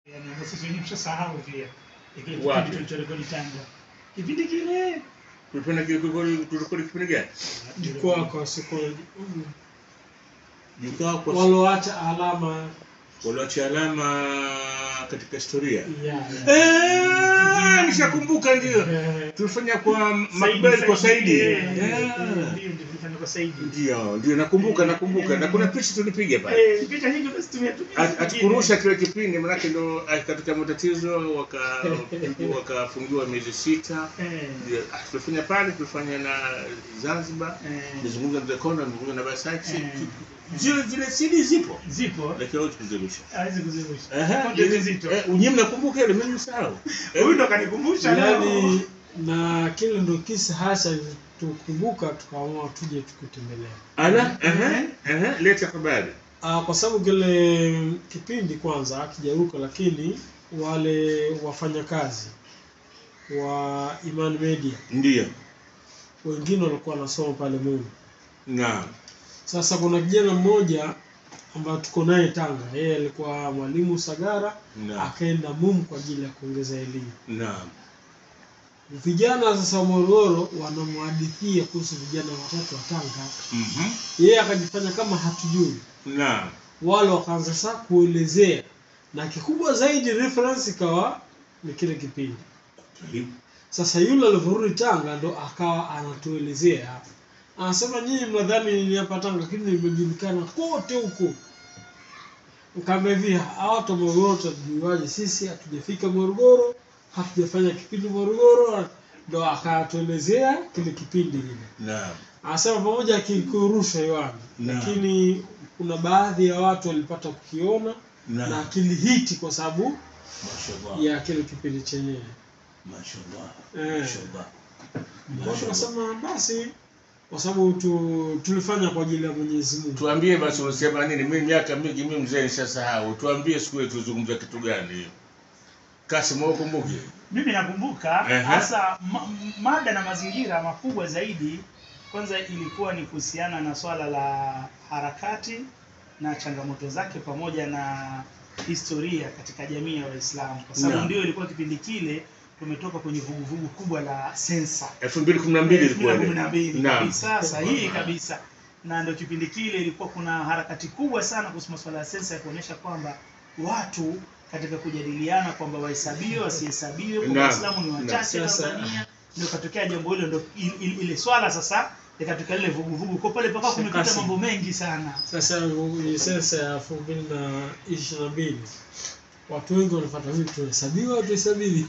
Yaani ambapo sisi wenyewe tushasahau pia. Kile Wapi? kipindi tulichorekodi Tanga. Kipindi kile Tulifanya kile tulikodi kipindi gani? jukwaa kwa psychology Jukwaa kwa walioacha alama walioacha alama katika historia. ya ya. Eh, nishakumbuka ndio. Eh, Tulifanya kwa Saidi, Macbeth kwa Saidi. eh, Eh. ndio, ndio, tulifanya kwa Saidi. Ndio, ndio nakumbuka nakumbuka na kuna picha tulipiga pale. Eh, picha nyingi basi tumetumia. At- Atukurusha kile kipindi manake ndo ah, katika matatizo waka wakafungiwa miezi sita. Eh, Ndio, ah, tulifanya pale tulifanya na Zanzibar. eh, Nizungumza na The Corner, nizungumza na Versace. Eh. Zile zile CD zipo. zipo Lakini hawezi kuzirusha. hawezi kuzirusha. Aha, Content ile- nzito. eh, Unyi mnakumbuka ile mimi nisahau. Eh, Huyu ndo kanikumbusha leo. yaani na kile ndo kisa hasa tukumbuka tukaamua tuje tukutembelea Ala, aha, aha, leta habari. Ah, kwa sababu kile kipindi kwanza kijaruka, lakini wale wafanyakazi wa Iman Media Ndio. wengine walikuwa wanasoma pale Mungu. Naam. Sasa kuna kijana mmoja ambaye tuko naye Tanga, yeye alikuwa mwalimu Sagara, Naam. akaenda MUM kwa ajili ya kuongeza elimu. Naam. Vijana sasa wa Morogoro wanamhadithia kuhusu vijana watatu wa Tanga, Mhm. yeye akajifanya kama hatujui. Naam. wale wakaanza sasa kuelezea na kikubwa zaidi reference ikawa ni kile kipindi sasa yule alivyorudi tanga ndo akawa anatuelezea anasema nyinyi mnadhani ni hapa tanga lakini nimejulikana kote huko nikaambia hivi hawa watu wa morogoro tutajuaje sisi hatujafika morogoro hatujafanya kipindi morogoro ndo akatuelezea kile kipindi kile Naam. anasema pamoja akikurusha hewani Naam. lakini kuna baadhi ya watu walipata kukiona na Naam. kilihiti kwa sababu Mashallah. ya kile kipindi chenyewe Mashallah. Eh. Mashallah. Kwa hiyo tukasema basi kwa sababu tu, tulifanya kwa ajili ya Mwenyezi Mungu Tuambie basi unasema nini? Mimi miaka mingi mimi mzee nishasahau. Tuambie siku ile tuzungumza kitu gani? Kasim wewe ukumbuke? Mimi nakumbuka Ehe. hasa ma, mada na mazingira makubwa zaidi, kwanza ilikuwa ni kuhusiana na swala la harakati na changamoto zake pamoja na historia katika jamii ya Waislamu, kwa sababu Naam. ndio ilikuwa kipindi kile tumetoka kwenye vuguvugu kubwa la sensa 2012 ilikuwa ile. 2012 Naam. kabisa sahihi kabisa na ndio kipindi kile ilikuwa kuna harakati kubwa sana kuhusu masuala ya sensa ya kuonyesha kwamba watu katika kujadiliana kwamba wahesabiwe wasihesabiwe kwamba Naam. waislamu ni wachache Naam. Sasa- Tanzania ndio katokea jambo hilo ndio il- il- ile swala sasa ikatokea lile vuguvugu kwa pale pakawa kumepita Shakasi. mambo mengi sana sasa ni sensa ya elfu mbili na ishirini na mbili watu wengi wanafuata vipi tuhesabiwa au tuhesabiwi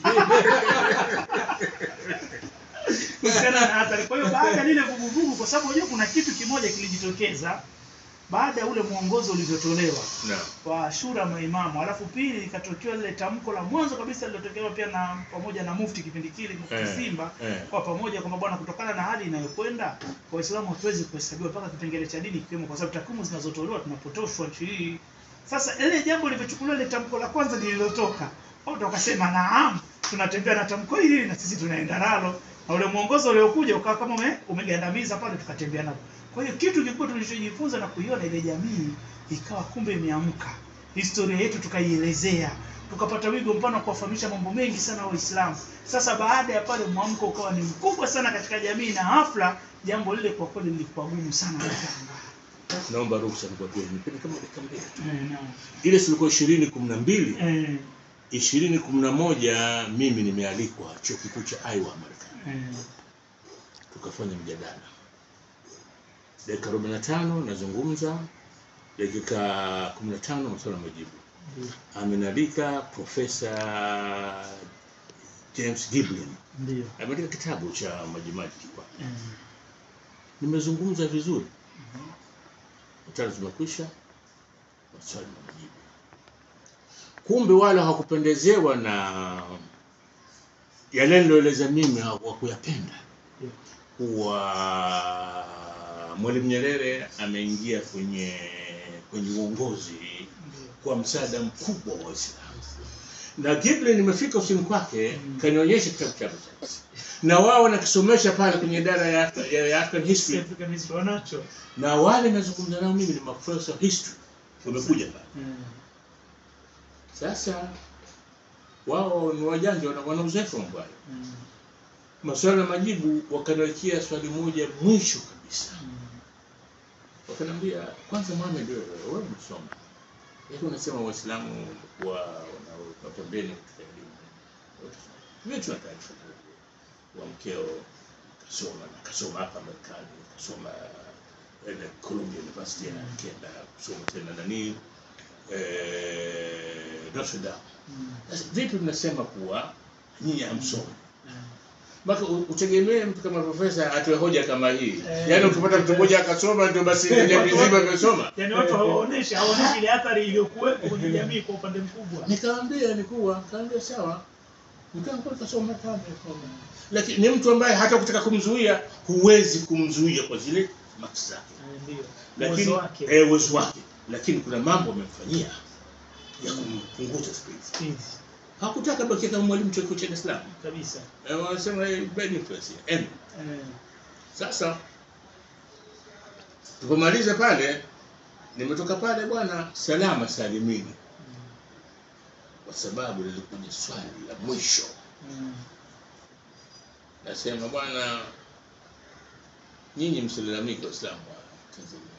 kuhusiana na athari. Kwa hiyo baada ya lile vuguvugu, kwa sababu unajua kuna kitu kimoja kilijitokeza baada ya ule mwongozo ulivyotolewa Naam. kwa shura maimamu, alafu pili ikatokea lile tamko la mwanzo kabisa lilotokewa pia na pamoja na mufti kipindi kile mufti Eh, Simba eh. kwa pamoja kwamba bwana, kutokana na hali inayokwenda Waislamu hatuwezi kuhesabiwa mpaka kipengele cha dini kiwemo, kwa sababu takwimu zinazotolewa tunapotoshwa nchi hii. Sasa ile jambo lilivyochukuliwa ile tamko la kwanza lililotoka, watu wakasema naam, tunatembea na tamko hili na sisi tunaenda nalo, na ule mwongozo uliokuja ukawa kama ume, umegandamiza pale, tukatembea nalo. Kwa hiyo kitu kikubwa tulichojifunza na kuiona ile jamii ikawa kumbe imeamka, historia yetu tukaielezea, tukapata wigo mpana wa kuwafahamisha mambo mengi sana Waislamu. Sasa baada ya pale mwamko ukawa ni mkubwa sana katika jamii, na hafla jambo lile kwa kweli lilikuwa gumu sana kutanga. Naomba ruhusa nikwambie nipende kama dakika mbili. Eh, naam. Ile silikuwa 2012, Eh, 2011 mimi nimealikwa chuo kikuu cha Iowa Marekani. eh, tukafanya mjadala dakika 45 nazungumza dakika 15 maswala majibu amenalika profesa James Giblin ndio ameandika kitabu cha majimaji kwa eh, nimezungumza vizuri tano zimekwisha maswali na majibu kumbe wale hawakupendezewa na yale niloeleza mimi hawakuyapenda kuwa Mwalimu Nyerere ameingia kwenye kwenye uongozi kwa msaada mkubwa wa Waislamu na Giblin nimefika ofisini kwake kanionyesha kitabu chake na wao wanakisomesha pale kwenye idara ya, ya, ya African history African history wanacho. na wale nazungumza nao mimi ni maprofesa wa history wamekuja pale Eh, sasa wao ni wajanja wana- wana uzoefu wa mambo hayo Mm. maswali na majibu wakaniwekea swali moja mwisho kabisa Mm. wakaniambia kwanza Mohamed wewe wewe umesoma Yaani unasema waislamu wa wana pembeni katika elimu mimi tuna taarifa wa mkeo kasoma na kasoma hapa Marekani kasoma eh, Columbia University akaenda kusoma tena nani eh, Notre Dame Mm. Sasa vipi mnasema kuwa nyinyi hamsomi Mm. mpaka u- utegemee mtu kama profesa atoe hoja kama hii Eh. yaani ukipata mtu mmoja akasoma ndio basi jamii nzima imesoma Yaani watu hawaoneshi hawaoneshi ile athari iliyokuwepo kwenye jamii kwa upande mkubwa. nikamwambia ni kuwa kaambia sawa mkangu kasoma kama lakini ni mtu ambaye hata kutaka kumzuia huwezi kumzuia kwa zile maksi zake Eh, Ndio. lakini Uwezo wake. eh, uwezo wake lakini kuna mambo amemfanyia ya kumpunguza speed Speed. hakutaka bakia kama mwalimu chuo kikuu cha Dar es Salaam Kabisa. Eh, wanasema eh, bad influence eh. Eh. Sasa tulipomaliza pale, nimetoka pale bwana salama salimini, kwa sababu lilikuja swali la mwisho. Mm. Nasema bwana, nyinyi msilalamike Waislamu wa Tanzania,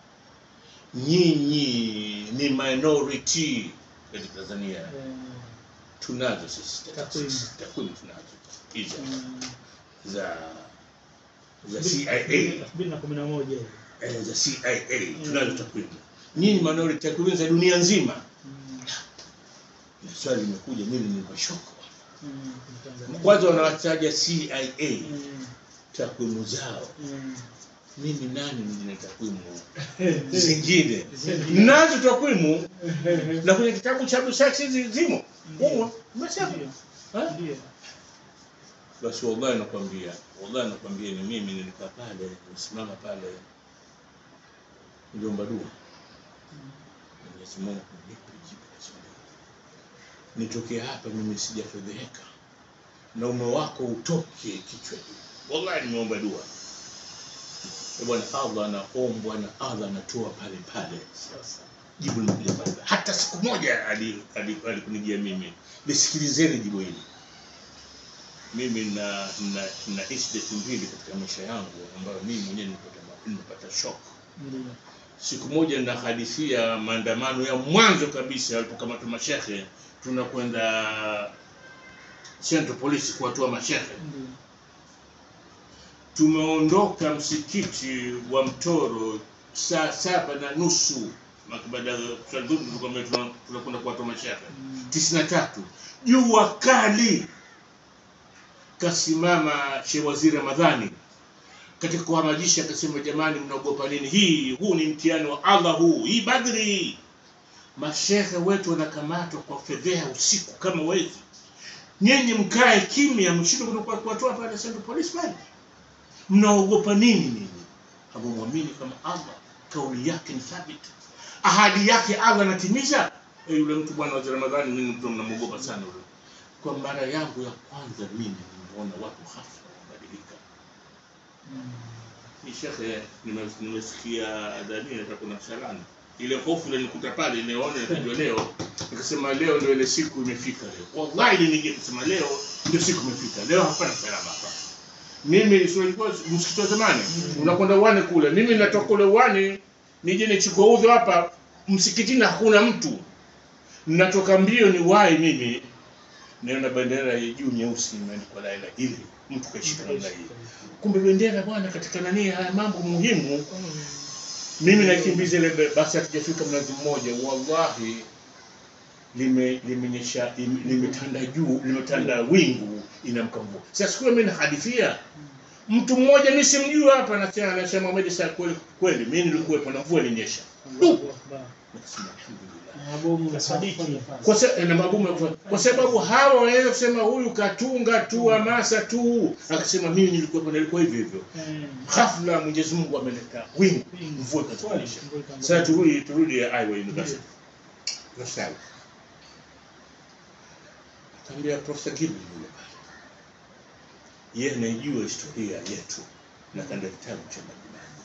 nyinyi ni minority katika Tanzania. Eh. Tunazo sisi Takwimu. takwimu, tunazo hizo Mm. za za CIA elfu mbili na kumi na moja hiyo. eh, za CIA tunazo takwimu. Nyinyi minority takwimu za dunia nzima. Mm. Na swali limekuja, mimi nimepashoko. Mm. Tanzania. Kwanza wanawataja CIA Mm. takwimu zao, Mm. mimi nani nina takwimu zingine? Zingine. Nazo takwimu na kwenye kitabu cha Busati hizi zimo humo, basi hapo. Ndio. Ha? Ndio. Basi wallahi nakwambia, wallahi nakwambia, ni mimi nilikaa pale, nisimama pale, niliomba dua Mwenyezi Mungu nipe jibu la swali hili. Nitoke hapa mimi sijafedheheka na ume wako utoke kichwa juu. Wallahi nimeomba dua. Eh, Bwana Allah anaombwa na Allah anatoa pale pale. Sasa. Jibu limekuja pale. pale. Hata siku moja ali- ali- alikunijia mimi. Lisikilizeni jibu hili. Mimi na na na incident mbili katika maisha yangu ambayo mimi mwenyewe nilipata nilipata shock Ndio. siku moja ninahadithia maandamano ya mwanzo kabisa walipokamatwa mashehe tunakwenda Central Police kuwatoa mashehe Ndio. tumeondoka msikiti wa Mtoro saa saba na nusu Maka baada ya swali dhuhuri tulikuwa tuna- tunakwenda kuwatoa mashehe Mm. tisini na tatu jua kali kasimama Sheikh Waziri Ramadhani katika kuhamasisha akasema, jamani, mnaogopa nini? Hii huu ni mtihani wa Allah, huu hii Badri hii. Mashehe wetu wanakamatwa kwa fedheha usiku kama wezi, nyenye mkae kimya, mshinde kutoka kuwatoa pale Central Police pale, mnaogopa nini ninyi? Hamumwamini kama Allah, kauli yake ni thabiti, ahadi yake Allah anatimiza. Eh, yule mtu bwana Waziri Ramadhani, mimi mtu mnamwogopa sana yule. Kwa mara yangu ya kwanza mimi nimeona watu hafla wabadilika Mm. ni shekhe nime- nimesikia adhania kuna msalani ile hofu ile nikuta pale nimeona nikajua leo nikasema leo ndio ile siku imefika leo wallahi nije kusema leo ndio siku imefika leo hapana salama hapa mimi sio ilikuwa msikiti wa zamani unakwenda uwani kule mimi natoka kule uwani nije nichukue udhu hapa msikitini hakuna mtu natoka mbio ni wai mimi naona bendera ya juu nyeusi imeandikwa la ilaha illa mtu kaishika namna hii kumbe bendera bwana katika nani haya mambo muhimu mimi nakimbiza ile be- basi hatujafika mnazi mmoja wallahi lime limenyesha ime- limetanda juu limetanda wingu inamka mvua sasa siku hiyo mimi nahadithia mtu mmoja mimi simjui hapa anasema anasema Mohamed saa kweli kweli mimi nilikuwepo na mvua ilinyesha Allahu Akbar. Nikasema alhamdulillah mabomu na Sadiki. sadiki kwa, sa, na magumu ya kufanya. kwa sababu hawa wanaweza kusema huyu katunga tu hamasa tu akasema mimi nilikuwepo nilikuwa hivyo hivyo Mm. ghafla Mwenyezi Mungu ameleta wingu Wingu. mvua ikatuonyesha Mvua ikaanza. sasa turudi turudi ya Iowa University Sawa. Akaambia Profesa Gibson yule pale. Yeye anaijua historia yetu na kanda kitabu cha Majimaji.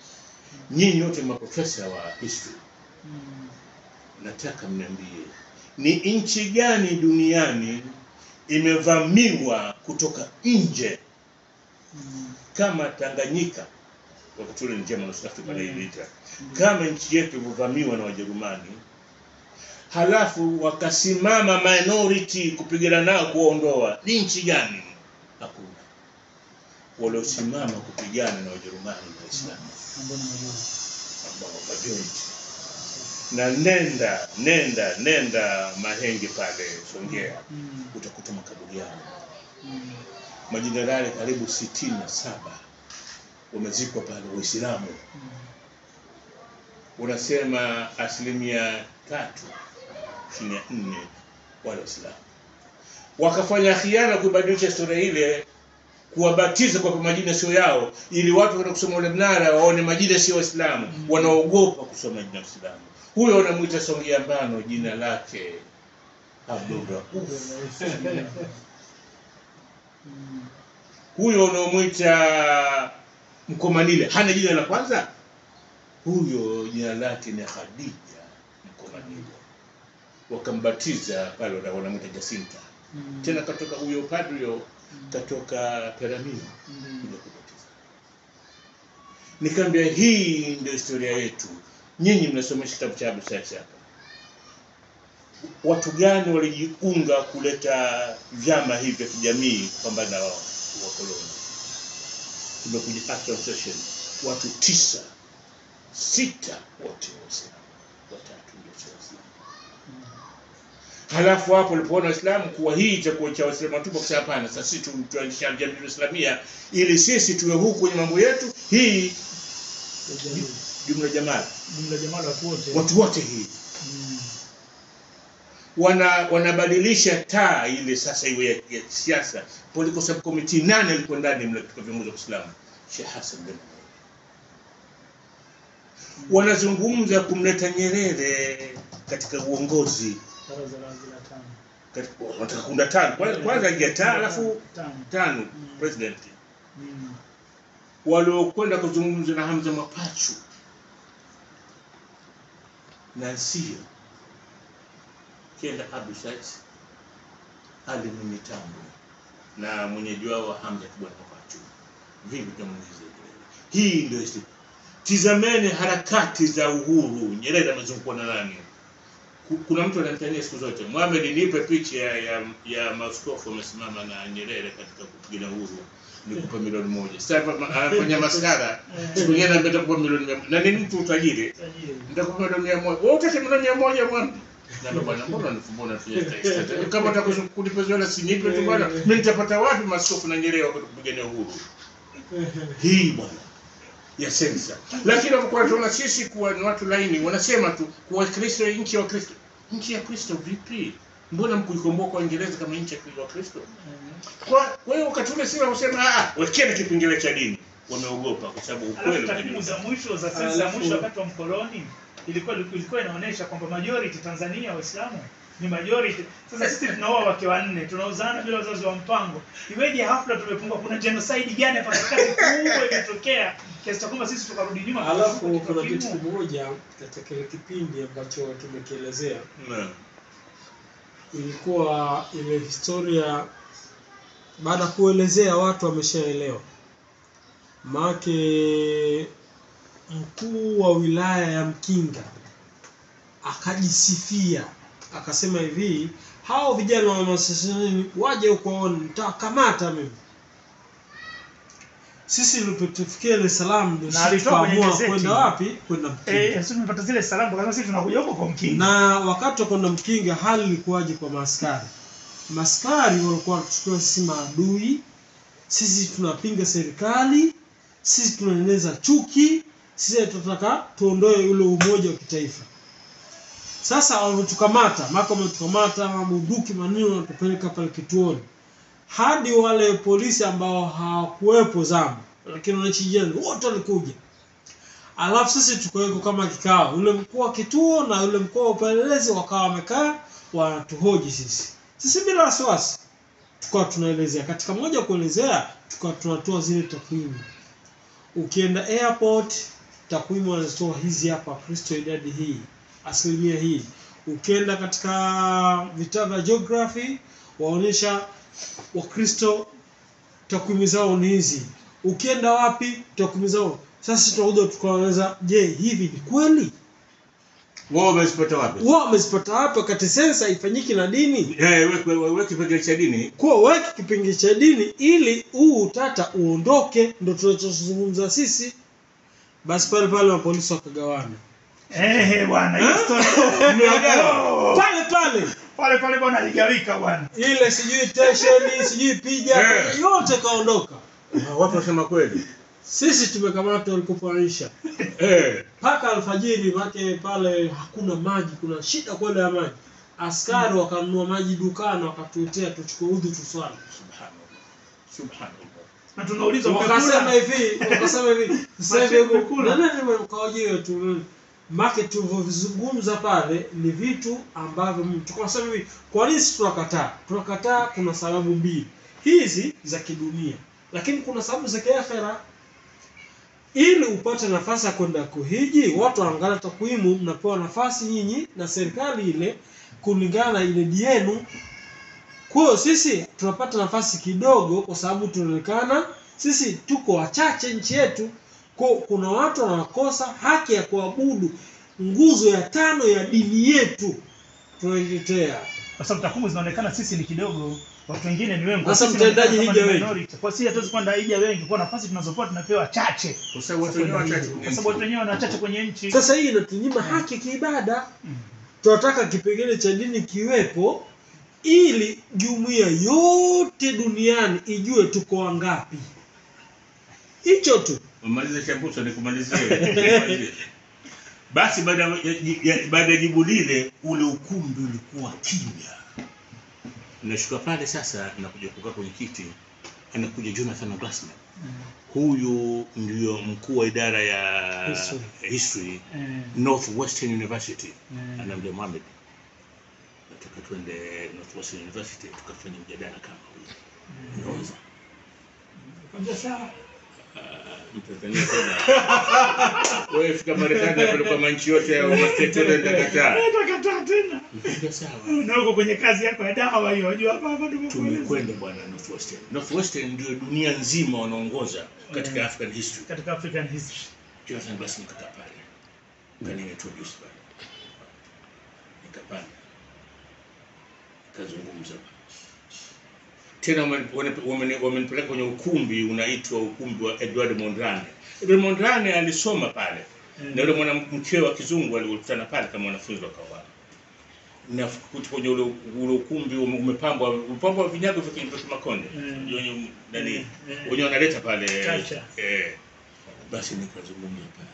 Nyinyi wote maprofesa wa history, Mm. nataka mniambie ni nchi gani duniani imevamiwa kutoka nje Mm. kama Tanganyika wakati ule ni German South Africa Mm. iliita kama nchi yetu ilivyovamiwa na Wajerumani, halafu wakasimama minority kupigana nao kuwaondoa, ni nchi gani? Hakuna. Waliosimama kupigana na Wajerumani na Waislamu Ambao ni majua. ambao majority. Na nenda nenda nenda Mahenge pale Songea, Mm. utakuta makaburi yao Mm. majenerali karibu sitini na saba wamezikwa pale Waislamu. Mm. Unasema asilimia tatu chini ya nne wale Waislamu wakafanya khiana kuibadilisha historia ile, kuwabatiza kwa majina sio yao, ili watu kwenda kusoma ule mnara waone majina sio Waislamu, Mm. wanaogopa kusoma jina la Waislamu. Huyo wanamwita Songea Mbano, jina lake Abdulrauf. Mm. huyo unaomwita Mkomanile hana jina la kwanza, huyo jina lake ni Khadija Mkomanile. Wakambatiza pale, wana- wanamwita Jacinta. Mm. Tena katoka huyo padri huyo Mm. katoka Peramiho Mm. kuja kubatiza. Nikamwambia hii ndio historia yetu. Nyinyi mnasomesha kitabu cha Abu Said hapa. Watu gani walijiunga kuleta vyama hivi vya kijamii kupambana na wa- wakoloni? Tumekuja Action Association, watu tisa, sita wote Waislamu, watatu ndio sio Waislamu. Halafu hapo walipoona Waislamu kuwa hii itakuwa cha Waislamu tu, wakasema hapana, sasa sisi tu- tuanzisha jamii Islamia ili sisi tuwe huku kwenye mambo yetu, hii jumla jamaa, Jumla jamaa la watu wote. watu wote hii Mm. wana wanabadilisha taa ile sasa iwe ya, ya siasa. Political subcommittee nane alikuwa ndani mle katika viongozi wa Kiislamu, Sheikh Hassan bin Ali. Wanazungumza kumleta Nyerere katika uongozi, Baraza la la tano. katika- wanataka kuunda tano, kwanza kwanza ingia taa alafu Tano. tano Mm. president Mm. waliokwenda kuzungumza na Hamza Mapachu na sio kenda Abu Said Ali Mwinyi Tambo na mwenyeji wao wa Hamza Kibwana Mapachu. Vipi tunamuuliza Nyerere? Hii ndio isi. Tizameni harakati za uhuru. Nyerere amezungukwa na nani? Ku- Kuna mtu ananitania siku zote, Mohamed, nipe picha ya, ya, ya maaskofu wamesimama na Nyerere katika kupigania uhuru, nikupa milioni moja. Sasa ma- anafanya maskara siku nyingine anambia nitakupa milioni mia moja. na ni mtu tajiri, Tajiri. nitakupa milioni mia moja. Wewe utaki milioni mia moja bwana? Na ndo bwana, mbona unifumbona unafanya testa? Kama utaka kunipa zola si nipe tu bwana. Mimi nitapata wapi maaskofu na Nyerere wakati kupigania uhuru? Hii bwana ya sensa. Lakini wanapokuwa tunaona sisi kuwa ni watu laini, wanasema tu kuwa Kristo nchi ya Kristo. Nchi ya Kristo vipi? Mbona mkuikomboa kwa Uingereza kama nchi ya Kristo? Mm. Kwa kwa hiyo wakati ule sisi wanasema ah, wekeni kipengele cha dini. Wameogopa kwa sababu ukweli Alafu takwimu umejulikana. za mwisho za sensa ya mwisho wakati wa mkoloni ilikuwa ilikuwa inaonyesha kwamba majority Tanzania Waislamu ni majority. Sasa sisi tunaoa wake wanne, tunaozana bila wazazi wa mpango. Iweje hafla tumepungua? Kuna genocide gani hapa katikati kubwa imetokea kiasi cha kwamba sisi tukarudi nyuma? Alafu katika kuna kitu takwimu? kimoja katika kile kipindi ambacho tumekielezea, Naam. ilikuwa ile historia, baada ya kuelezea watu wameshaelewa, maake mkuu wa wilaya ya Mkinga akajisifia akasema hivi, hao vijana wa masasini waje huko waone, nitawakamata mimi. Sisi tulipotufikia Dar es Salaam ndio Na sisi alitoa kwenye tukaamua gazeti. kwenda wapi? Kwenda Mkinga. Eh, sisi tumepata zile salamu kwa sababu sisi tunakuja huko kwa mkinga. Na wakati wa kwenda Mkinga hali ilikuwaje kwa maaskari? Maaskari walikuwa wanatuchukua sisi maadui, sisi tunapinga serikali, sisi tunaeneza chuki, sisi tunataka tuondoe ule umoja wa kitaifa. Sasa wametukamata, maka wametukamata, mabunduki manini wanatupeleka pale kituoni, hadi wale polisi ambao hawakuwepo zamu, lakini wananchi jirani wote walikuja alafu sisi tukaweko kama kikao, yule mkuu wa kituo na yule mkuu wa upelelezi wakawa wamekaa wanatuhoji sisi, sisi bila wasiwasi, tukawa tunaelezea. Katika moja kuelezea, tukawa tunatoa zile takwimu. Ukienda airport, takwimu wanazitoa hizi hapa, Kristo idadi hii, asilimia hii. ukienda katika vitabu vya geography waonyesha wakristo takwimu zao ni hizi ukienda wapi takwimu zao sasa tunakuja tukaanza je hivi ni kweli wao wamezipata wapi wao wamezipata wapi wakati sensa ifanyiki na dini eh weke weke kipengele cha dini kuwa weke kipengele cha dini ili huu utata uondoke ndo tunachozungumza sisi basi pale pale mapolisi wakagawana Ehe bwana, hiyo Eh? story. Mmeagawa? pale pale Pale pale bwana aligawika bwana. ile sijui tesheni sijui pija Eh. yote kaondoka Ah, watu wasema kweli sisi tumekamata walikopoanisha eh mpaka alfajiri make pale hakuna maji kuna shida kwenda ya maji askari wakanunua maji dukani wakatuletea tuchukue udhu tuswali subhanallah subhanallah Na tunaulizwa wakasema umekula? hivi wakasema hivi sasa hivi Macho umekula? nani mkawajiwe tu make tulivyovizungumza pale ni vitu ambavyo mm, tukasema hivi kwa nini sisi tunakataa tunakataa kuna sababu mbili hizi za kidunia lakini kuna sababu za kiakhera ili upate nafasi ya kwenda kuhiji watu wanaangalia takwimu mnapewa nafasi nyinyi na serikali ile kulingana na idadi yenu kwa hiyo sisi tunapata nafasi kidogo kwa sababu tunaonekana sisi tuko wachache nchi yetu kwa kuna watu wanakosa haki ya kuabudu nguzo ya tano ya dini yetu tunaitetea Kwa sababu takwimu zinaonekana sisi ni kidogo, watu wengine ni wengi. Kwa Sasa sisi mtendaji inaonekana kama hija ni wengi. minority. Kwa sisi hatuwezi kwenda hija wengi, kwa nafasi tunazopewa tunapewa chache. kwa sababu watu wenyewe wachache Kwa sababu watu wenyewe wana wachache kwenye nchi. sasa hii inatunyima haki kiibada tunataka kipengele cha dini kiwepo ili jumuiya yote duniani ijue tuko wangapi hicho tu umalize chambuso nikumalizie Nikumalizie. basi baada ya- ya- baada ya jibu lile ule ukumbi ulikuwa kimya nashuka pale sasa nakuja kukaa kwenye kiti anakuja jonathan glassman huyu ndio mkuu wa idara ya History. history Eh, northwestern university Mm. anaambia Mohamed nataka tuende northwestern university tukafanya mjadala kama huyu unaweza kwambia sawa. Mtanzania tena. Wewe fika Marekani apelekwa manchi yote ya mastate yote ndakataa. Eh, Utakataa tena. Nikamwambia sawa. Na uko kwenye kazi yako ya dawa hiyo, unajua hapa hapa tumekueleza. Tumekwenda bwana Northwestern. Northwestern ndio dunia nzima wanaongoza katika African history. Katika African history. Jonathan Glass nikakaa pale. Ngani introduce pale. Nikapanda. Nikazungumza. Tena wame- wame- wame- wamenipeleka kwenye ukumbi unaitwa ukumbi wa Edward Mondrane. Edward Mondrane alisoma pale. na yule mwanamke wa kizungu alikutana pale kama wanafunzi wakawa na kuti kwenye ule, ule ukumbi ume- umepambwa umepambwa vinyago vya kwenye makonde Mm. wenye nani Mm. wenye wanaleta pale Culture. eh, basi nikazungumza pale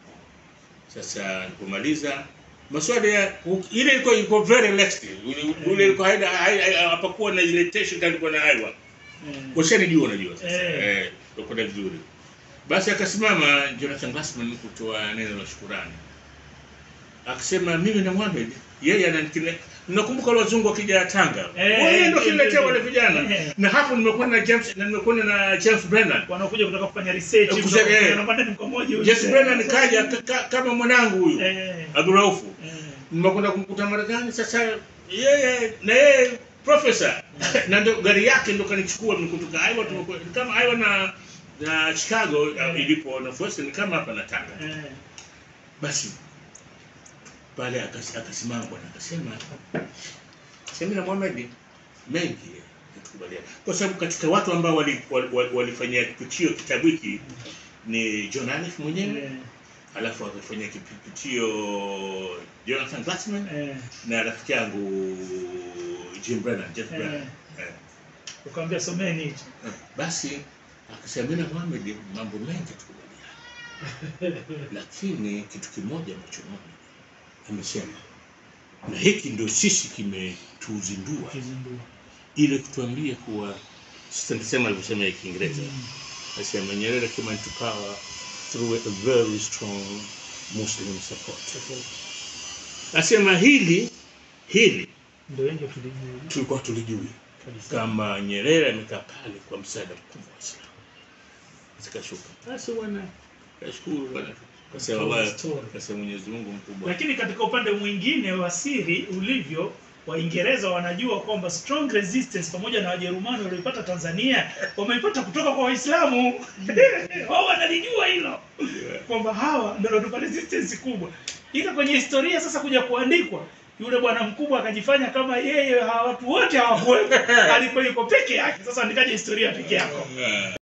sasa nilipomaliza maswali ya ile ilikuwa ilikuwa very relaxed Ule- ule ilikuwa haina hai- hai- hapakuwa na ile tension kama ilikuwa na aiwa Mm. washanijua unajua sasa Eh. eh tukwenda vizuri basi akasimama Jonathan Glassman kutoa neno la shukurani akasema mimi na Mohamed yeye ananikile nakumbuka wale wazungu wakija Tanga Eh, wale ndio eh, kiniletea eh, wale vijana eh. na hapo nimekuwa na James na nimekuwa na James Brennan wanakuja kutaka kufanya research Eh, kutoka- kusema, eh. wanapanda ni kwa moja huyu. James Brennan kaja ka- ka- kama mwanangu huyu Eh, Abduraufu eh. nimekwenda kumkuta Marekani sasa yeye na yeye profesa na ndio gari yake ndo kanichukua mimi kutoka Iowa tumekuwa kama Iowa na na Chicago uh, ilipo Northwestern ni kama hapa na Tanga Eh. basi pale akas- akasimama bwana akasema sema na Mohamed mengi yatukubaliana kwa sababu katika watu ambao walifanyia wali, wali walifanyia kipitio kitabu hiki ni John Alif mwenyewe Eh, alafu akafanyia kipitio Jonathan Glassman eh. na rafiki yangu Jim Brennan, Jeff Eh. Brennan. Eh. ukamwambia someni hicho Basi akasema mimi na Mohamed mambo mengi tukubaliana, lakini kitu kimoja ambacho Mohamed amesema na hiki ndio sisi kimetuzindua Kizindua. ile kutuambia kuwa sitasema alivyosema ya Kiingereza asema Nyerere came into power through a very strong Muslim support. Asema hili hili ndio wengi tulijua tulikuwa tulijui kabisa kama Nyerere amekaa pale kwa msaada mkubwa wa Waislamu. Zikashuka. Basi bwana, nashukuru bwana. Kasema Told Allah, story. kasema Mwenyezi Mungu mkubwa. lakini katika upande mwingine wa siri ulivyo waingereza wanajua kwamba strong resistance pamoja na wajerumani walioipata tanzania wameipata kutoka kwa waislamu wao wanalijua hilo kwamba hawa ndio wanatupa resistance kubwa ila kwenye historia sasa kuja kuandikwa yule bwana mkubwa akajifanya kama yeye hawa watu wote hawakuwepo alikuwa yuko peke yake sasa andikaje historia peke yako Ah.